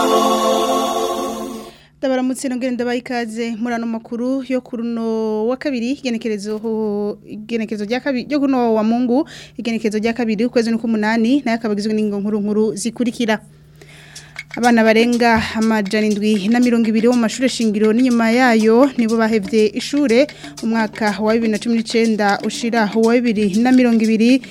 ndabaramutse nongere ndabaye ikaze muri ano makuru yo ku runo wa kabiri igenekerezo igenekerezo rya kabiri ryo kuno wa mungu igenekerezo rya kabiri ukwezi n'ukumunani nayo akabagizwe n'ingo nkuru nkuru zikurikira abana barenga amajana indwi na mirongo ibiri bo mu mashuri shingiro n'inyuma yayo nibo bahevye ishure mu mwaka wa bibiri na cumi n'icenda ushira wa bibiri na mirongo ibiri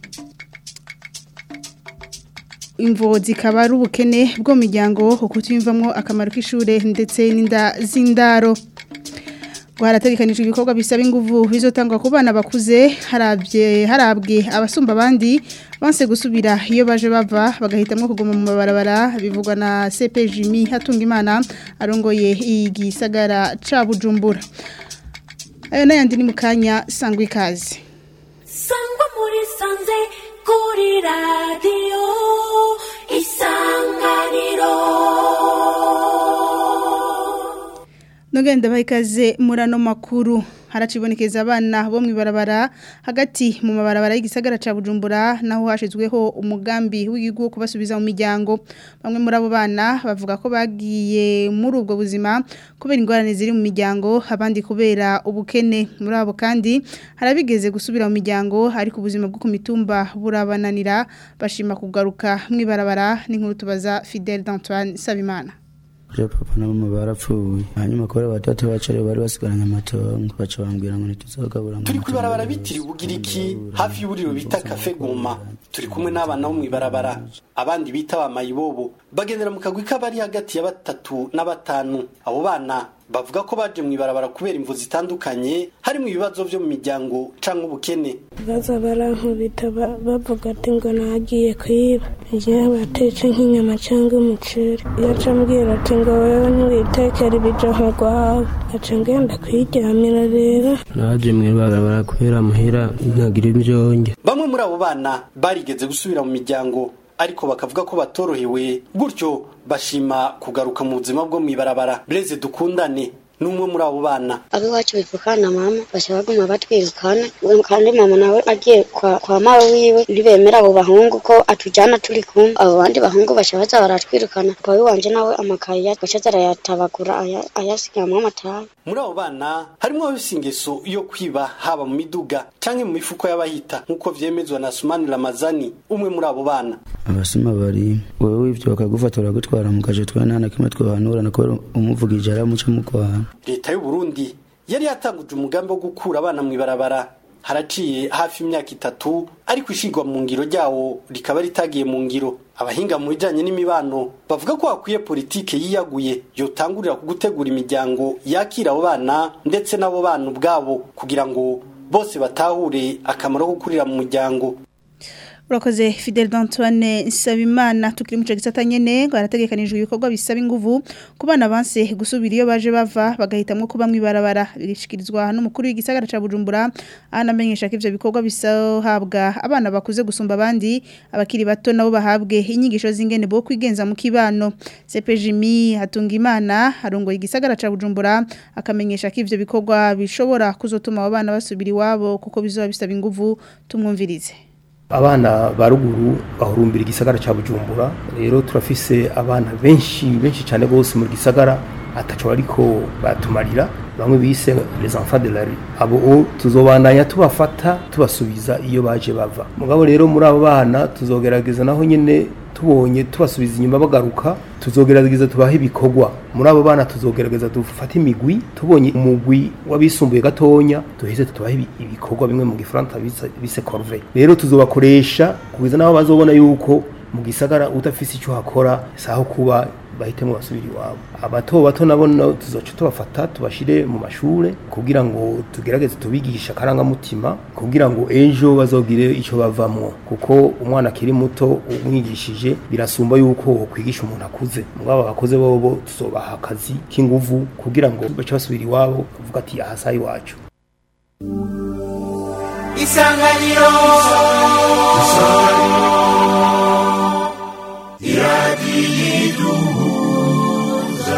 imvo zikaba ari ubukene bwo mu miryango kutiyumvamo akamaro k'ishure ndetse n'inda z'indaro harategekanijwe ibikorwa bisaba inguvu bizotangwa ku bana bakuze harabye harabwe abasumba abandi banse gusubira iyo baje bava bagahitamwo kuguma mu mabarabara bivugwa na CP Jimmy Hatungimana arongoye igisagara ca Bujumbura ayo nayandi ni mukanya sangwa ikaze sangwa muri sanze kuri radiyo isanganiro Nogenda bahikaze murano makuru haracibonekeza abana bo mwibarabara hagati mu mabarabara y'igisagara ca Bujumbura naho hashizweho umugambi w'igihugu kubasubiza mu miryango bamwe muri abo bana bavuga ko bagiye muri ubwo buzima kubera ingorane ziri mu miryango abandi kubera ubukene muri abo kandi harabigeze gusubira mu miryango ariko ubuzima bwo ku mitumba burabananira bashima kugaruka mwibarabara n'inkuru tubaza Fidel d'Antoine Sabimana Je papa na mama barapfuye hanyuma kore batatu bacare bari basigaranye amatongo baca bambwira ngo ntituzogabura turi kwibarabara bitiriwe ubugiriki hafi y'uburiro bita kafe goma turi kumwe n'abana bo mwibarabara abandi bita ba mayibobo bagendera mu kagwi k'abari hagati ya batatu na batanu abo bana bavuga ko baje mwibarabara kubera imvu zitandukanye harimo ibibazo byo mu miryango canke ubukene baza barankubita bavuga ati ngo nagiye kwiba igihe batetse nk'inyama cyangwa umuceri iyo aca ambwira ati ngo wewe ntiwitekere ibijoho rwawe aca ngenda kwiryamira rero naje mwibarabara kubera muhira ntagira ibyonge bamwe muri abo bana barigeze gusubira mu miryango ariko bakavuga ko batorohewe gutyo bashima kugaruka mu buzima bwo mwibarabara Blaise dukundane numwe muri abo bana abiwacu bivukana mama basha baguma batwirukana kandi mama nawe agiye kwa, kwa mawe wiwe ntibemera abo bahungu ko atujana turi kumwe abo bandi bahungu basha baza baratwirukana pawe wanje nawe amakaye gashaza arayatabagura ayasigamwo amatabi muri abo bana harimo abafise ingeso yo kwiba haba mu miduga canke mu mifuko y'abahita nk'uko vyemezwa na Sumani Ramazani umwe muri abo bana abasuma bari wewe wivyo bakagufata baragutwara mu kaje twa nta na kimwe twohanura na kubera umuvugije aramuca mu kwaha leta y'u Burundi yari yatanguje umugambi wo gukura abana mu ibarabara haraciye hafi imyaka itatu ariko ishigwa mu ngiro ryawo rikaba ritagiye mu ngiro abahinga mu bijanye n'imibano bavuga ko hakwiye politike yiyaguye yotangurira ku gutegura imiryango yakira abo bana ndetse n'abo bana ubwabo kugira ngo bose batahure akamaro ko kurira mu muryango Urakoze Fidel d'Antoine Nsabimana tukiri mu gisata nyene barategekanijwe ibikorwa bisaba inguvu ku bana banse gusubira iyo baje bava bagahitamwo kuba mwibarabara birishikirizwa n'umukuru w'igisagara ca Bujumbura anamenyesha ko ivyo bikorwa bisahabwa abana bakuze gusumba abandi abakiri bato nabo bahabwe inyigisho z'ingene bo kwigenza mu kibano CPJMI Hatungimana arongoye igisagara ca Bujumbura akamenyesha ko ivyo bikorwa bishobora kuzotuma abo bana basubira iwabo kuko bizoba bisaba inguvu tumwumvirize abana ba ruguru bahurumbira igisagara cya bujumbura rero turafise abana benshi benshi cyane bose mu gisagara ataco ariko batumarira bamwe bise les enfants de la rue abo tuzobandanya tubafata tubasubiza iyo baje bava mugabo rero muri abo bana tuzogerageza naho nyene tubonye tubasubiza inyuma bagaruka tuzogerageza tubaha ibikorwa muri abo bana tuzogerageza dufate imigwi tubonye umugwi w'abisumbuye gatonya duheze tubaha ibikorwa bimwe mu gifaransa bise corvée rero tuzobakoresha kugeza naho bazobona yuko mu gisagara udafise icyo hakora saho kuba bahitemo basubira iwabo abato bato nabo tuzoca tubafata tubashire mu mashure kugira ngo tugerageze tubigisha akarangamutima kugira ngo ejo bazogire icyo bavamwo kuko umwana akiri muto umwigishije birasumba yuko kwigisha umuntu akuze mugabo abakoze bobo tuzobaha akazi k'inguvu kugira ngo bace basubira iwabo kuvuga ati ahasa iwacu isanganiro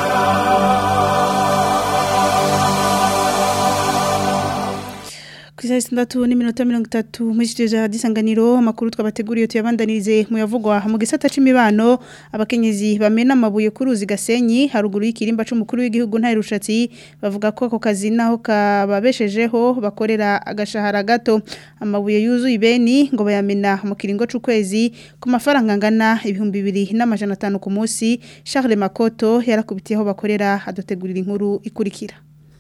Kwisa isaha sitandatu n'iminota mirongo itatu muri studio za disanganiro amakuru twabateguriye tuyabandanirize mu yavugwa mu gisata c'imibano abakenyezi bamena amabuye ku ruzi gasenyi haruguru y'ikirimba c'umukuru w'igihugu nta rushatsi bavuga ko ako kazi naho kababeshejeho bakorera agashahara gato amabuye yuzuye ibeni ngo bayamena mu kiringo c'ukwezi ku mafaranga angana ibihumbi bibiri n'amajana atanu ku munsi Charles Makoto yarakubitiyeho bakorera adutegurira inkuru ikurikira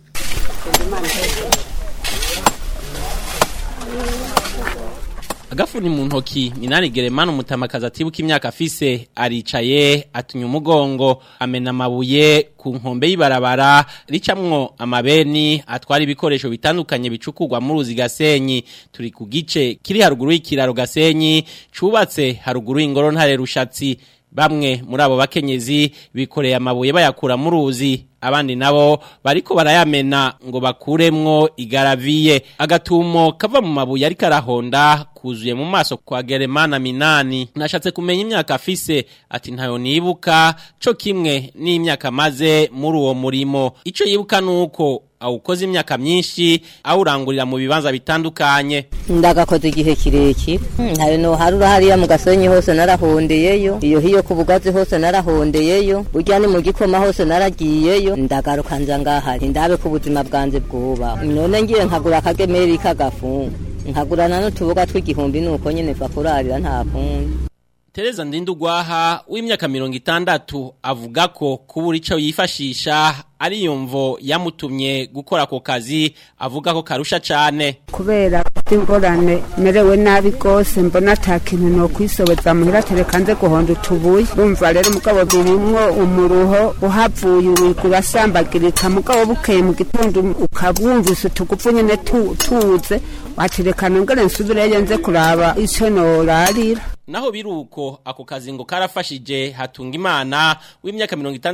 agafuni mu ntoki minani geremana umutamakazi atibuka imyaka afise aricaye atunya umugongo amena amabuye ku nkombe y'ibarabara ricamwo amabeni atwara ibikoresho bitandukanye bicukurwa mu ruzi gasenyi turi ku gice kiri haruguru y'ikiraro gasenyi cubatse haruguru y'ingoro ntare rushatsi bamwe muri abo bakenyezi bikoreye amabuye bayakura mu ruzi abandi nabo bariko barayamena ngo bakuremwo igaraviye agatumo kava mu mabuye ariko arahonda kuzuye mu maso kwa Geremana Minani nashatse kumenya imyaka afise ati ntayo nibuka co kimwe n'imyaka maze muri uwo murimo ico yibuka nuko awukoze imyaka myinshi awurangurira mu bibanza bitandukanye ndagakoze igihe kirekire ntayo no harura hariya mu gasenyi hose narahondeyeyo iyo hiyo ku bugazi hose narahondeyeyo burya ni mu gikoma hose naragiyeyo ndagaruka nza ngahari ndabe ko ubuzima bwanjye bwuba none ngiye nkagura akagemeri k'agafungu nkagurana n'utuboga tw'igihumbi nuko nyine va kurarira nta kundi Tereza Ndindugwaha w'imyaka mirongo itandatu avuga ko kubura ico yifashisha ari yumvo yamutumye gukora ako kazi avuga ko karusha cane kubera ingorane merewe nabi gose mbona ata kintu no kwisobeza muhira tereka nze guhonda utubuye urumva rero mugabo birimwo umuruho uhavuye wigura sambagirika mugabo bukeye mu gitondo ukabwumvise utugufu nyene tuze watereka nongere nsubireyo nze kuraba ico norarira Naho biruko ako kazi ngo karafashije hatunga imana w'imyaka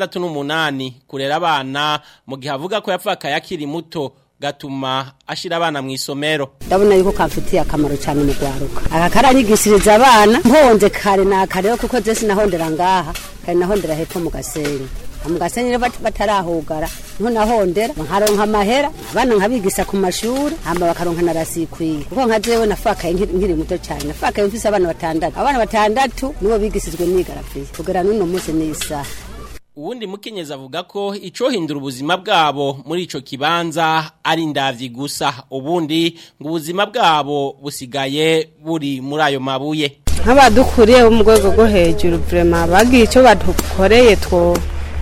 68 kurera abana mu gihe avuga ko yapfaka yakiri muto gatuma ashira abana mu isomero ndabona yuko kamfitiye akamaro cyane mu gwaruka aka karanyigishiriza abana mponze kare na kare kuko zese nahondera ngaha kare nahondera hepfo mu gasenyi mugasenyi rero batarahugara niho nahondera nkaronka amahera abana nkabigisa ku mashuri hama bakaronka na rasikwiye kuko nka jewe nafakaye nkiri muto cyane nafakaye mfise abana batandatu abana batandatu nibo bigisizwe nigarafiye kugera n'uno munsi n'isaha Uwundi mukenyezi avuga ko icohindura ubuzima bwabo muri ico kibanza ari ndavyi gusa ubundi ngo ubuzima bwabo busigaye buri muri ayo mabuye nk'abadukuriye bo mu rwego rwo hejuru vrema bagiye icyo badukoreye two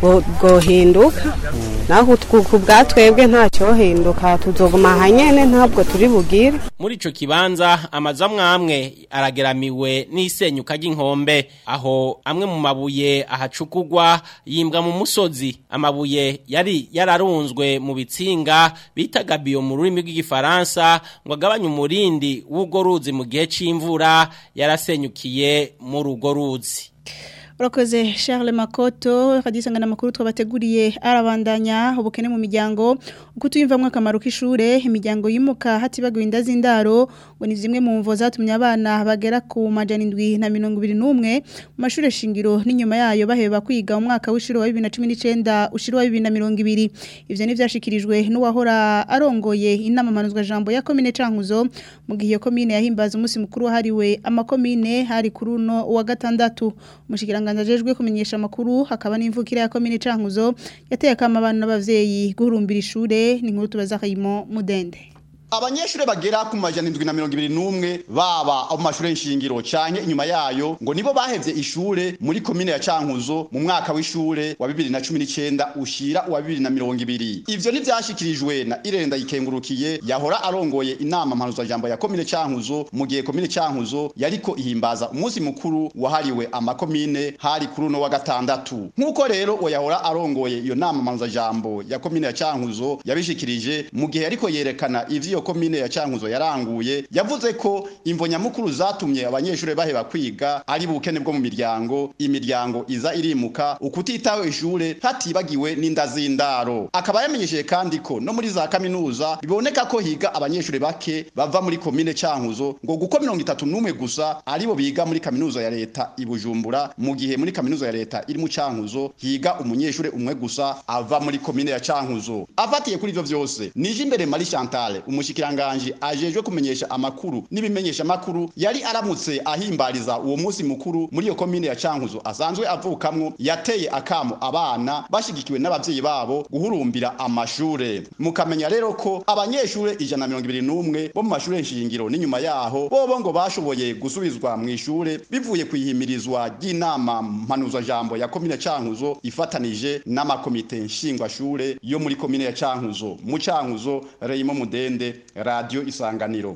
bwohinduka naho ku bwatwebwe ntacyo hinduka tuzoguma hanyene ntabwo turi bugire muri ico kibanza amazu amwe amwe arageramiwe n'isenyuka ry'inkombe aho amwe mu mabuye ahacukurwa yimbwa mu musozi amabuye yari yararunzwe mu bitsinga bitaga biyo mu rurimi rw'igifaransa ngo agabanye umurindi w'urwo ruzi mu gihe c'imvura yarasenyukiye muri urwo ruzi Urakoze Charles Makoto kadisangana makuru twabateguriye arabandanya ubukene mu miryango uko tuyimvamwe akamaro k'ishure imiryango yimuka hatibaguye inda z'indaro ngo ni zimwe mu mvo zatumye abana bagera ku majana indwi na mirongo ibiri n'umwe mu mashure shingiro n'inyuma yayo baheba kwiga mu mwaka w'ishure wa 2019 ushiri wa 2020 ivyo ni vyashikirijwe n'uwahora arongoye inama manuzwa jambo ya komine Cankuzo mu gihe komine yahimbaza umunsi mukuru wahariwe amakomine hari kuri uno wa gatandatu umushikiranga ajejwe kumenyesha amakuru hakaba n'imvukira ya komine Cankuzo yateye akama abana n'abavyeyi guhurumbira ishure ni nkuru tubaza Kayimo Mudende abanyeshure bagera ku majana indwi na mirongo ibiri n'umwe baba abo mashure nshingiro canke inyuma yayo ngo nibo bahevye ishure muri komine ya Cankuzo mu mwaka w'ishure wa bibiri na cumi n'icenda ushira uwa bibiri na mirongo ibiri ivyo ntivyashikirijwe na Irenda Yikengurukiye yahora arongoye inama mpanuza jambo ya komine Cankuzo mu gihe komine Cankuzo yariko ihimbaza umunsi mukuru wahariwe amakomine hari kuri uno wa gatandatu nk'uko rero uwo yahora arongoye iyo nama mpanuza jambo ya komine ya Cankuzo yabishikirije mu gihe yariko yerekana ivyo komine ya Cankuzo yaranguye yavuze ko imvo nyamukuru zatumye abanyeshure baheba kwiga ari bukene bwo mu miryango imiryango iza irimuka ukutitaho ishure hatibagiwe n'inda z'indaro akaba yamenyesheje kandi ko no muri za kaminuza biboneka ko higa abanyeshure bake bava muri komine Cankuzo ngo guko 31 gusa aribo biga muri kaminuza ya leta ibujumbura mu gihe muri kaminuza ya leta iri mu Cankuzo higa umunyeshure umwe gusa ava muri komine ya Cankuzo afatiye kuri ivyo vyose nije imbere Marie Chantal umushi umushikiranganje ajejwe kumenyesha amakuru n'ibimenyesha amakuru yari aramutse ahimbariza uwo munsi mukuru muri iyo komine ya Cankuzo asanzwe avukamwo yateye akamo abana bashigikiwe n'abavyeyi babo guhurumbira amashure mukamenya rero ko abanyeshure ijana na mirongo ibiri n'umwe bo mu mashure nshingiro n'inyuma yaho bobo ngo bashoboye gusubizwa mu ishure bivuye ku ihimirizwa ry'inama mpanuzwa jambo ya komine Cankuzo ifatanije n'amakomite nshingwashure yo muri komine ya Cankuzo mu Cankuzo Reyimo Mudende radio Isanganiro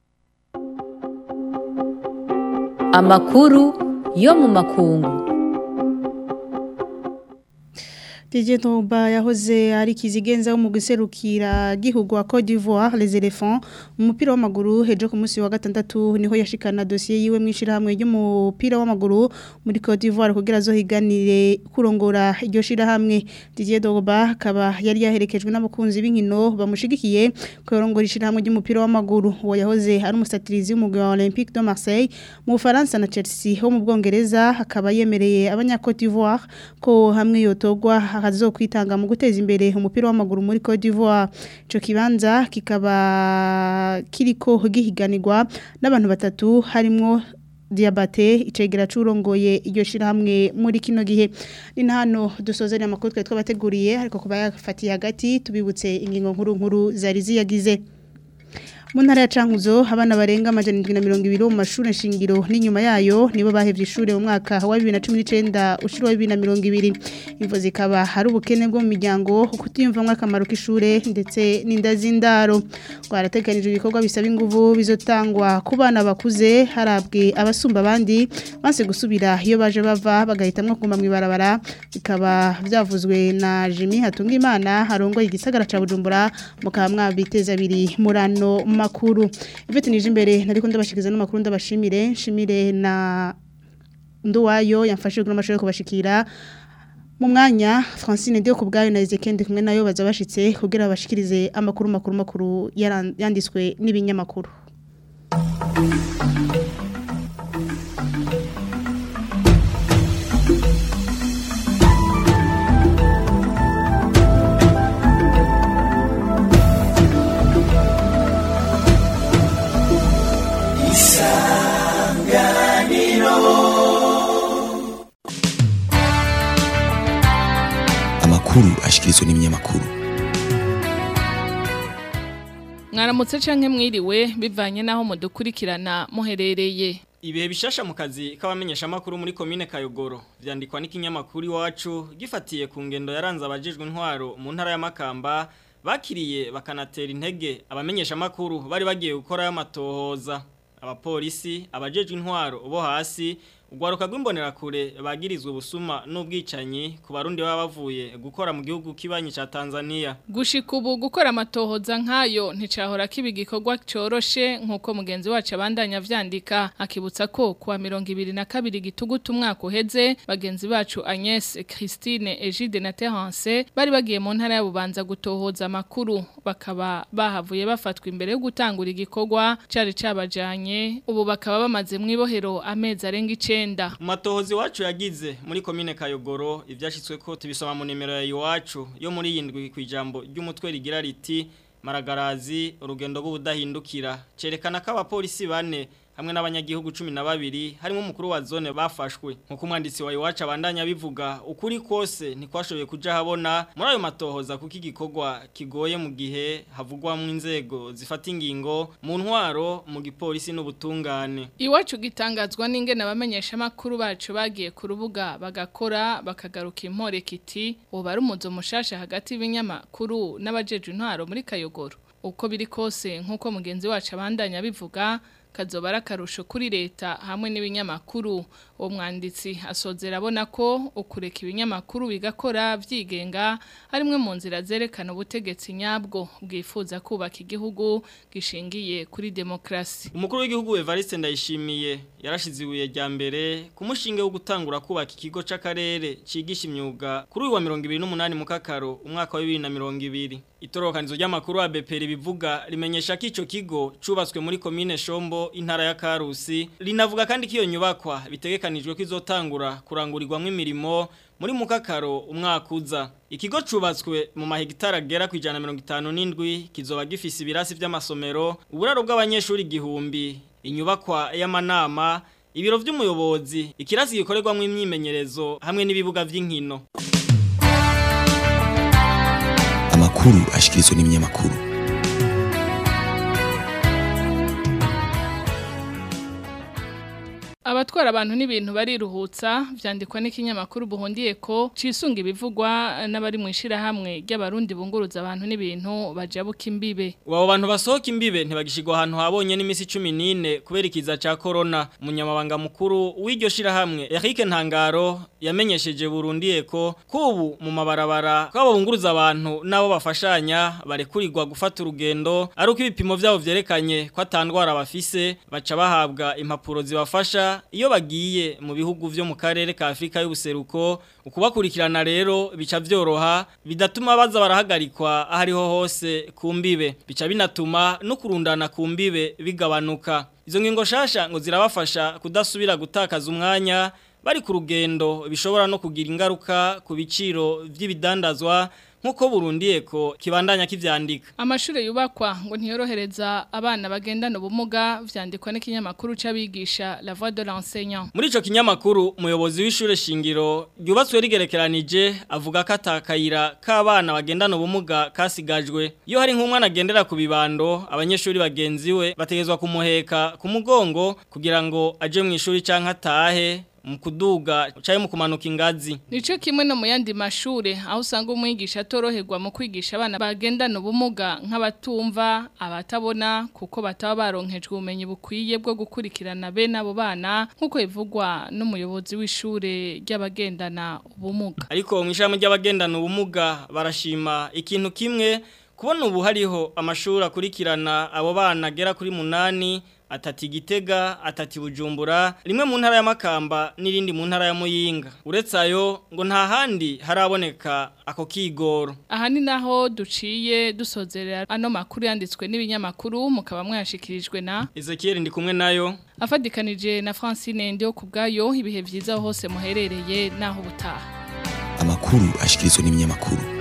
Amakuru yo mu makungu. Didier Drogba yahoze ari kizigenza wo mu guserukira gihugu wa Côte d'Ivoire les éléphants umupira w'amaguru hejo ku munsi wa gatandatu niho yashikana dossier yiwe mwishirahamwe ry'umupira w'amaguru muri Côte d'Ivoire kugira zo higanire kurongora iryo shirahamwe Didier Drogba akaba yari yaherekejwe n'abakunzi b'inkino bamushigikiye kurongora ishirahamwe ry'umupira w'amaguru uwo yahoze ari umusatirizi w'umugwi wa Olympique de Marseille mu Faransa na Chelsea ho mu Bwongereza akaba yemereye abanya Côte d'Ivoire ko hamwe yotogwa akazo kwitanga mu guteza imbere umupira w'amaguru muri Côte d'Ivoire ico kibanza kikaba kiriko gihiganirwa n'abantu batatu harimo Diabate icegera curongoye iryo shirahamwe muri kino gihe ni hano dusozera amakuru twe twabateguriye ariko kuba yafatiye hagati tubibutse ingingo nkuru nkuru zari ziyagize mu ntara ya Cankuzo abana barenga amajana 720 mu mashuri nshingiro n'inyuma yayo nibo bahevye ishure mu mwaka wa 2019 ushiro wa 2020 imvo zikaba hari ubukene bwo mu miryango kutiyumvamwe akamaro k'ishure ndetse n'indazindaro twarateganije ibikorwa bisaba inguvu bizotangwa ku bana bakuze harabwe abasumba abandi banse gusubira iyo baje bava bagahitamwo kuguma mu ibarabara bikaba byavuzwe na Jimmy Hatungimana harongoye igisagara ca Bujumbura mukaba mwabiteza abiri murano makuru ivete nije imbere nariko ndabashikiza no makuru ndabashimire nshimire na nduwayo yamfashije kuno mashoro kubashikira mu mwanya Francine Dio kubgayo na Ezekiel kumwe nayo baza bashitse kugira bashikirize amakuru makuru makuru yanditswe n'ibinyamakuru amakuru ashikirizwa n'ibinyamakuru mwaramutse canke mwiriwe bivanye naho mudukurikirana muherereye ibihe bishasha mu kazi k'abamenyesha makuru muri komine Kayogoro vyandikwa n'ikinyamakuru iwacu gifatiye ku ngendo yaranze abajejwe intwaro mu ntara ya Makamba bakiriye bakanatera intege abamenyesha makuru bari bagiye gukora amatohoza abapolisi abajejwe intwaro bo hasi Ugwaruka rw'imbonerakure bagirizwe ubusuma n'ubwicanyi ku barundi baba bavuye gukora mu gihugu kibanyi ca Tanzania. Gushika ubu gukora amatohoza nkayo nticahora kibi gikorwa coroshe nkuko mugenzi wacu abandanya vyandika akibutsa ko kuwa 2022 gitugutu umwaka uheze bagenzi bacu Agnes Christine Egide na Terence bari bagiye mu ntara ya Bubanza gutohoza amakuru bakaba bahavuye bafatwa imbere yo gutangura igikorwa cari cabajanye ubu bakaba bamaze mwibohero amezi arenga ice icenda matohozi wacu yagize muri komine Kayogoro ivyashitswe ko tubisoma mu nimero ya iwacu yo muri yindwi kwijambo ry'umutwe rigira riti maragarazi urugendo rw'ubudahindukira cerekana ko abapolisi bane hamwe n'abanyagihugu 12 harimo umukuru wa zone bafashwe nkuko umwanditsi wa iwacu abandanya bivuga ukuri kose ntikwashoboye kuja habona muri ayo matohoza kuko igikorwa kigoye mu gihe havugwa mu inzego zifata ingingo mu ntwaro mu gipolisi n'ubutungane iwacu gitangazwa n'ingene abamenyesha makuru bacu bagiye ku rubuga bagakora bakagaruka impore kiti ubu ari umuzo mushasha hagati y'ibinyamakuru n'abajeje intwaro muri Kayogoro uko biri kose nkuko mugenzi wacu abandanya bivuga kazoba ari akarusho kuri leta hamwe n'ibinyamakuru uwo mwanditsi asozera abona ko ukureka ibinyamakuru bigakora byigenga harimwe mu nzira zerekana ubutegetsi nyabwo bwifuza kubaka igihugu gishingiye kuri demokarasi umukuru w'igihugu Evariste Ndayishimiye yarashize ibuye rya mbere ku mushinge wo gutangura kubaka ikigo c'akarere cigisha imyuga kuri uyu wa 2028 mu kakaro umwaka wa 2020 itorokanizo ry'amakuru wa BPR bivuga rimenyesha ko ico kigo cubatswe muri commune Shombo Rugendo intara ya Karusi rinavuga kandi ko iyo nyubakwa bitegekanijwe ko izotangura kurangurirwamo imirimo muri mukakaro umwaka uza ikigo cubatswe mu mahegitari agera ku ijana na mirongo itanu n'indwi kizoba gifise ibirasi by'amasomero uburaro bw'abanyeshuri igihumbi inyubakwa y'amanama ibiro by'umuyobozi ikirasi gikorerwamo imyimenyerezo hamwe n'ibibuga by'inkino amakuru ashikirizwa n'ibinyamakuru Abatwara abantu n'ibintu bariruhutsa vyandikwa n'ikinyamakuru buhondiye ko cisunga ibivugwa n'abari mu ishirahamwe ry'abarundi bunguruza abantu n'ibintu bajabuka imbibe. Wabo bantu basohoka imbibe ntibagishirwa ahantu habonye n'imisi 14 kubera ikiza ca corona. Munyamabanga mukuru w'iryo shirahamwe Eric Ntangaro yamenyesheje Burundi ko kubu mu mabarabara kwabo bunguruza abantu nabo bafashanya barekurirwa gufata urugendo ari uko ibipimo vyabo vyerekanye ko atandwara bafise baca bahabwa impapuro zibafasha iyo bagiye mu bihugu vyo mu karere ka Afrika y'ubuseruko ukubakurikirana rero bica vyoroha bidatuma baza barahagarikwa ahariho hose kumbibe bica binatuma no kurundana kumbibe bigabanuka izo ngingo shasha ngo zirabafasha kudasubira gutakaza umwanya bari ku rugendo bishobora no kugira ingaruka ku biciro vy'ibidandazwa nkuko Burundi eko kibandanya kivyandika Amashure yubakwa ngo ntiyorohereza abana bagendana ubumuga vyandikwa n'ikinyamakuru c'abigisha La Voix de l'enseignant. Muri ico kinyamakuru umuyobozi w'ishure shingiro ryubatswe rigerekeranije avuga ko atakayira k'abana bagendana ubumuga kasigajwe. Iyo hari nk'umwana agendera ku bibando abanyeshuri bagenzi we bategezwa kumuheka ku mugongo kugira ngo aje mu ishuri canke atahe mu kuduga caye mu kumanuka ingazi nico kimwe no mu yandi mashure aho usanga umwigisha atoroherwa mu kwigisha abana bagendana ubumuga nk'abatumva abatabona kuko bataba baronkejwe ubumenyi bukwiye bwo gukurikirana bene abo bana nk'uko bivugwa n'umuyobozi w'ishure ry'abagendana ubumuga ariko mu ishami ry'abagendana ubumuga barashima ikintu kimwe kubona ubu hariho amashuri akurikirana abo bana agera kuri munani atati gitega atati bujumbura rimwe mu ntara y'amakamba n'irindi mu ntara ya muyinga uretse ayo ngo nta handi haraboneka ako kigoro aha ni naho duciye dusozerera ano makuru yanditswe n'ibinyamakuru mukaba mwashikirijwe na Ezekiel ndi kumwe nayo afadikanije na Francine Ndio kubgayo ibihe vyiza hose muherereye naho butaha amakuru ashikirizwa n'ibinyamakuru